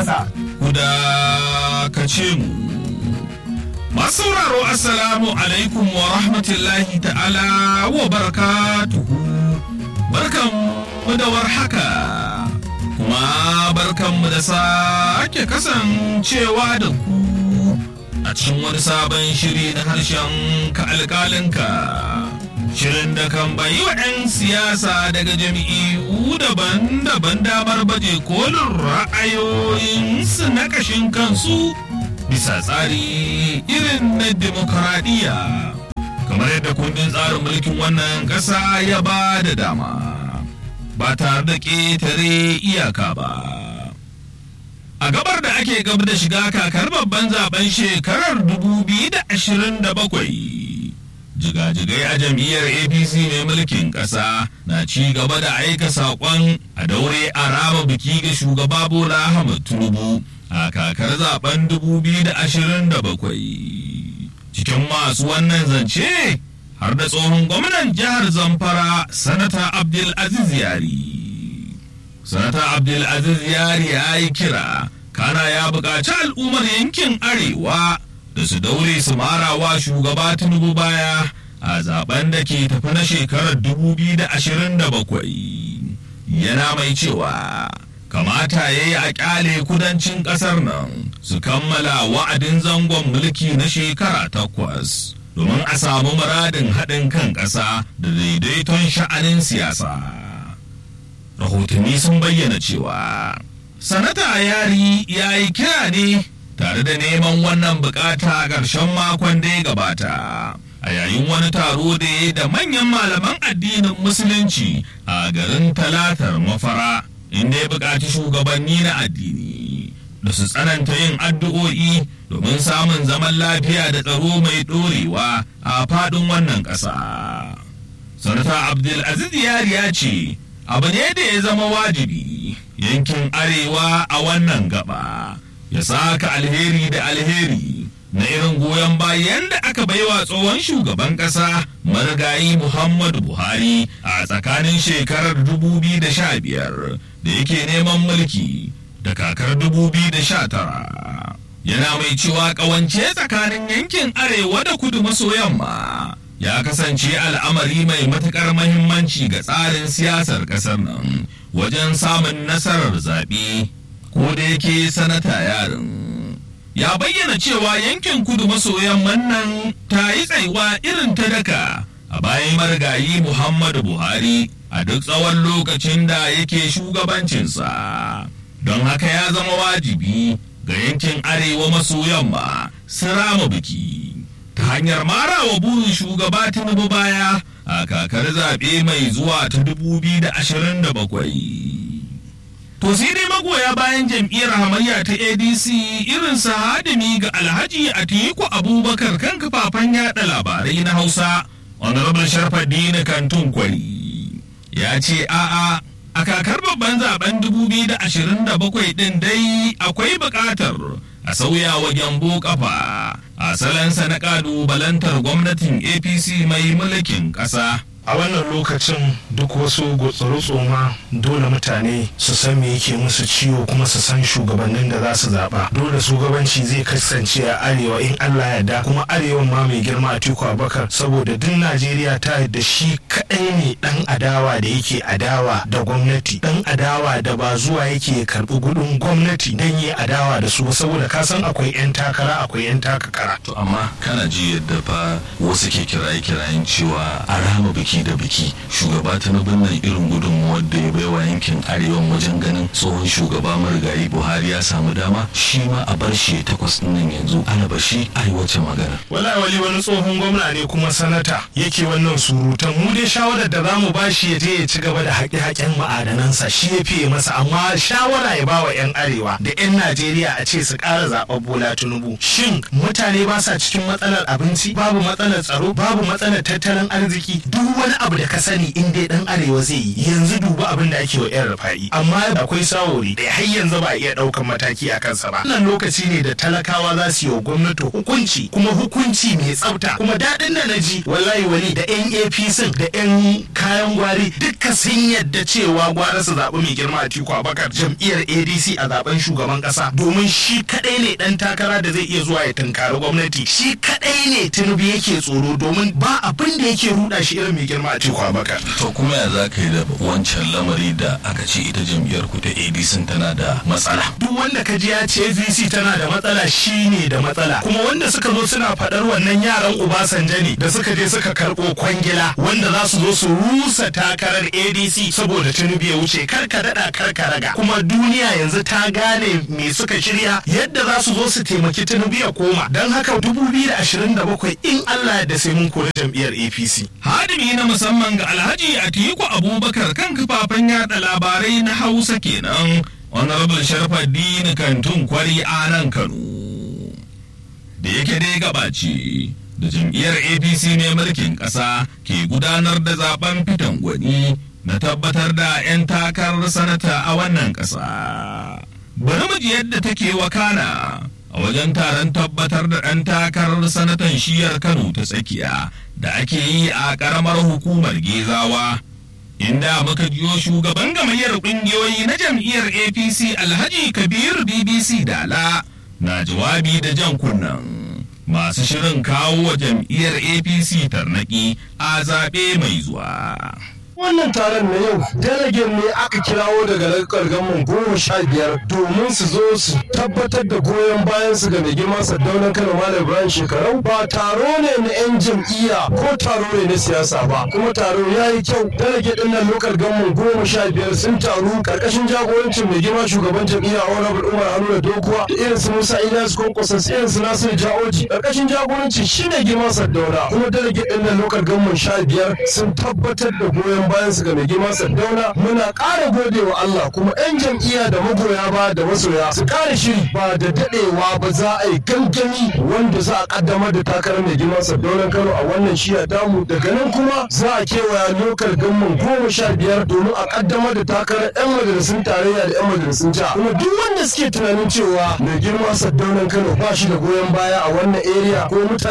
ƙasa. ku dakace mu. Masu sauraro Assalamu alaikum wa rahmatullahi ta'ala wa barakatuhu. Barkan mu da warhaka. Kuma barkan mu da sake kasancewa da ku a cikin wani sabon shiri na harshen ka alƙalinka. Shirin da kan bayi wa 'yan siyasa daga jami'u daban-daban damar baje kolin ra'ayoyinsu na kashin kansu bisa tsari irin na demokaradiyya kamar yadda kundin tsarin mulkin wannan ƙasa ya ba da dama ba tare da ƙetare iyaka ba. A gabar da ake gab da shiga kakar babban zaben shekarar 2027. jigajigai a jam'iyyar apc mai mulkin ƙasa na ci gaba da aika saƙon a daure a raba biki ga shugaba bola ahmad tinubu a kakar zaben 2027 cikin masu wannan zance har da tsohon gwamnan jihar zamfara sanata abdulaziz yari sanata abdulaziz yari ya yi kira kana ya buƙaci al'ummar yankin arewa da su daure su marawa shugaba tinubu baya a zaben da ke tafi na shekarar 2027 yana mai cewa kamata ya yi a kyale kudancin kasar nan su kammala wa'adin zangon mulki na shekara takwas domin a samu muradin haɗin kan ƙasa da daidaiton sha'anin siyasa rahotanni sun bayyana cewa sanata yari ya yi kira ne tare da neman wannan bukata a ƙarshen makon da ya gabata a yayin wani taro da ya da manyan malaman addinin musulunci a garin talatar mafara inda ya buƙaci shugabanni na addini da su tsananta yin addu'o'i domin samun zaman lafiya da tsaro mai ɗorewa a faɗin wannan ƙasa. sanata abdulaziz yari ya ce abu ne da ya zama wajibi yankin arewa a wannan gaba ya saka alheri da alheri na irin goyon bayan da aka baiwa tsohon shugaban ƙasa marigayi Muhammadu Buhari a tsakanin shekarar 2015 da yake neman mulki da kakar 2019. Yana mai cewa ƙawance tsakanin yankin arewa da kudu maso yamma ya kasance al'amari mai matuƙar mahimmanci ga tsarin siyasar ƙasar nan wajen samun nasarar zaɓe ko da yake sanata yarin. ya bayyana cewa yankin kudu maso yamman nan ta yi tsaiwa irin ta daka a bayan marigayi Muhammadu Buhari a duk tsawon lokacin da yake shugabancinsa. Don haka ya zama wajibi ga yankin arewa maso yamma su rama biki ta hanyar marawa burin shugaba Tinubu baya a kakar zaɓe mai zuwa ta 2027. To sai dai magoya bayan jam'iyyar hamayya ta ADC irin sa hadimi ga Alhaji Atiku Abubakar kan kafafen yada labarai na Hausa, Honorable Sharfaddini Kantun Kwari. Ya ce a'a a kakar babban zaben 2027 din dai akwai buƙatar a sauya wa gyambo kafa a salansa na ƙalubalantar gwamnatin APC mai mulkin ƙasa. a wannan lokacin duk wasu gutsuru-tsoma dole mutane su san me yake musu ciwo kuma su san shugabannin da za su zaɓa dole shugabanci zai kasance a arewa in allah yarda kuma arewan ma mai girma a tiku abakar saboda duk najeriya ta yadda shi kaɗai ne ɗan adawa da yake adawa da gwamnati ɗan adawa da ba zuwa yake karɓi gudun gwamnati don yi adawa da su saboda ka san akwai 'yan takara akwai 'yan takakara To amma kana ji yadda fa wasu ke kiraye-kirayen cewa a rama biki da biki shugaba ta nan irin gudunmuwar da ya baiwa yankin arewan wajen ganin tsohon shugaba marigayi buhari ya samu dama shi ma a bar shi takwas ɗin nan yanzu ana bashi arewacin magana. wala wali wani tsohon gwamna ne kuma sanata yake wannan surutan mu dai shawarar da za mu ba shi ya je ya ci gaba da haƙe-haƙen ma'adanansa shi ya fiye masa amma shawara ya ba wa 'yan arewa da 'yan najeriya a ce su ƙara zaɓar bola tinubu shin mutane ba sa cikin matsalar abinci babu matsalar tsaro babu matsalar tattalin arziki duk wani abu da ka sani in dai dan arewa zai yi yanzu duba abin da ake wa yan rufa'i amma akwai sawori da har yanzu ba a iya daukan mataki a kansa ba wannan lokaci ne da talakawa za su yi wa gwamnati hukunci kuma hukunci mai tsafta kuma daɗin da na ji wallahi wani da yan apc da yan kayan gwari duka sun yadda cewa gwara su zaɓi mai girma a tiku abakar jam'iyyar adc a zaben shugaban ƙasa domin shi kaɗai ne ɗan takara da zai iya zuwa ya tunkari gwamnati shi kaɗai ne tinubu yake tsoro domin ba abin da yake ruɗa shi irin mai girma a tiku abakar to kuma ya za ka yi da wancan lamari da aka ce ita jam'iyyar ku ta adc tana da matsala duk wanda ka ji ya ce adc tana da matsala shi ne da matsala kuma wanda suka zo suna faɗar wannan yaran Obasanjo ne da suka je suka karɓo kwangila wanda za su zo su rusa takarar ADC saboda Tinubu ya wuce karka daɗa karka raga kuma duniya yanzu ta gane me suka shirya yadda za su zo su taimaki Tinubu ya koma don haka 2027 in Allah da sai mun kori jam'iyyar APC. Hadimi na musamman ga Alhaji Atiku Abubakar kan kafafen yada labarai na Hausa kenan Honorable Sharfaddin Kantun Kwari a nan Kano. Da yake dai gabaci da jam'iyyar APC ne mulkin ƙasa ke gudanar da zaben fitan gwani na tabbatar da 'yan takarar sanata a wannan ƙasa. Bari mu ji yadda take wakana a wajen taron tabbatar da ɗan takarar sanatan shiyar Kano ta tsakiya da ake yi a ƙaramar hukumar Gezawa. Inda muka jiyo shugaban gamayyar ƙungiyoyi na jam'iyyar APC Alhaji Kabir BBC Dala na jawabi da jan kunnen masu shirin kawo wa jam'iyyar APC tarnaki a zaɓe mai zuwa. wannan taron na yau delegate ne aka kirawo daga lakar gaman goma sha biyar domin su zo su tabbatar da goyon bayan su ga mai girma sardaunan kano malam ibrahim shekarau ba taro ne na yan jam'iyya ko taro ne na siyasa ba kuma taro ya yi kyau delegate din nan lokal gaman goma sha biyar sun taru karkashin jagorancin mai girma shugaban jam'iyya honorable umar haruna dokuwa da irin su musa ilyas kwankwason irin su nasiru jaoji karkashin jagorancin shi ne girma sardauna kuma delegate din nan lokal gaman sha biyar sun tabbatar da goyon bayan su ga mai girma Sardauna muna ƙara gode wa Allah kuma 'yan jam'iyya da magoya ba da masoya su ƙara shiri ba da daɗewa ba za a yi gangami wanda za a ƙaddamar da takarar mai girma Sardauna Kano a wannan shiya tamu daga nan kuma za a kewaya lokal gamman goma sha biyar domin a ƙaddamar da takarar 'yan majalisun tarayya da 'yan majalisun jiha kuma duk wanda suke tunanin cewa mai girma Sardauna Kano ba shi da goyon baya a wannan area ko mutane